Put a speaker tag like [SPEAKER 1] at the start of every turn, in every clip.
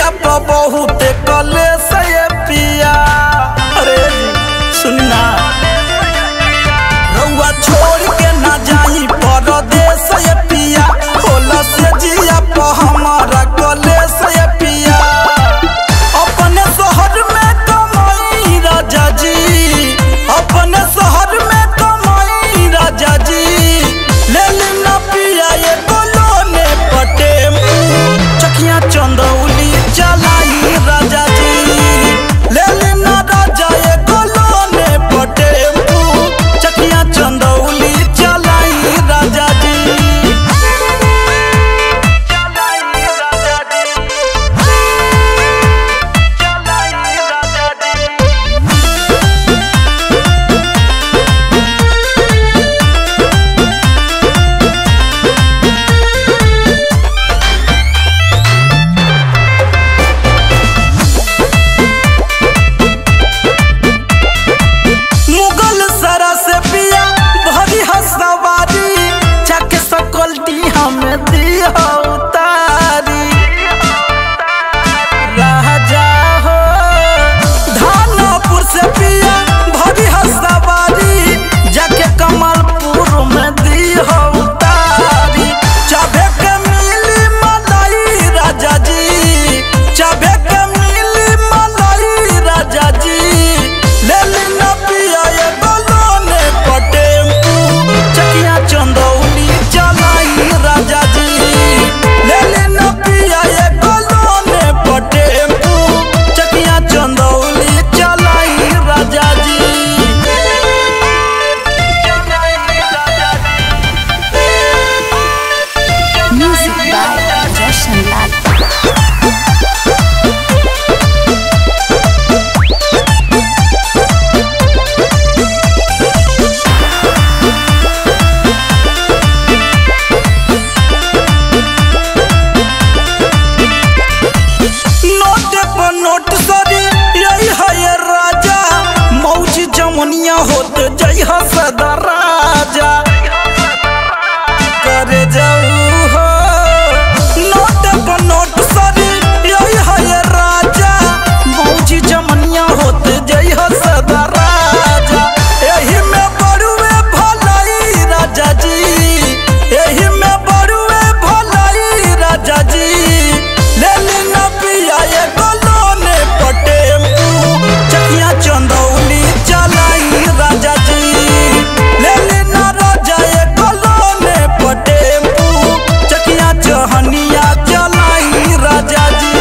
[SPEAKER 1] जिया प बहुत कले से ये पिया अरे सुनना रउआ छोड़ के ना जाई परदेस ये पिया होला से जिया प हमारा कले से ये पिया अपने शहर में कमाई राजा जी अपने शहर में कमाई राजा जी ले लेना पिया ये गोलोने पटे चकिया चंदौली चलाई राजा जी ले लेना राजा ये गोलोने पटे चकिया चंदौली चलाई राजा जी मुगल सरा से पिया भरी हसवारी चक सकलटी हमें दी हो उतारी राजा हो धानपुर से पिया भरी हसवारी जाके कमलपुर में दी हो उतारी चाबे के मिली मलाई राजा जी चाबे के मिली मलाई राजा जी ले लेना पिया ये गोलोने पटे चकिया चंदौली चलाई राजा जी ले लेना पिया ये गोलोने पटे चकिया चंदौली चलाई राजा जी
[SPEAKER 2] Music by Roshan Lal.
[SPEAKER 1] Note पर नोट सरी यही है ये राजा मौज जमुनिया होत जय हो सदा राजा करे जाऊ हो नोट पर नोट सरी यही है ये राजा मौज जमुनिया होत जय हो सदा राजा एही में बड़ुए भलाई राजा जी एही में बड़ुए भलाई राजा जी ले लेना पिया ये गोलोने पटे चकिया चंदौली चलाई राजा जी ले लेना राजा ये गोलोने पटे चकिया चहनिया चलाई राजा जी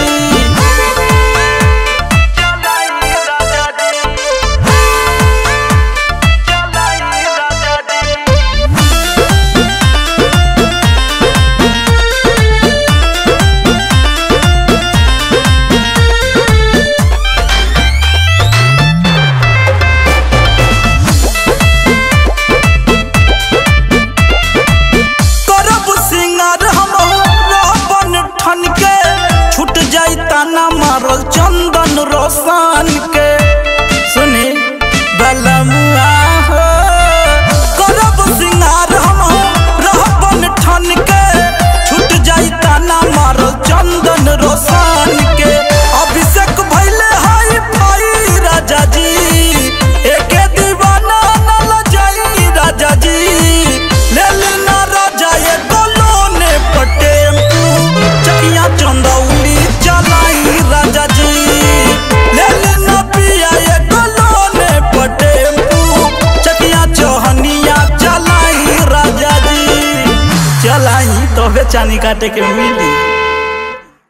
[SPEAKER 1] करब सिंगार हम रावण ठन के छूट जाई ताना मारल चंदन रोशन के सुनी बलमुआ हो करब सिंगार हम रावण ठन के छूट जाई ताना मारल चंदन रोशन के अभिषेक भइले हाई फाई राजा जी एके दीवाना न लजाई राजा जी ले लेना राजा ये गोलोने पटे चकिया चंदौली चलाई राजा जी ले लेना पिया ये गोलोने पटे चकिया चौहनिया चलाई राजा जी चलाई तो बेचानी काटे के मिली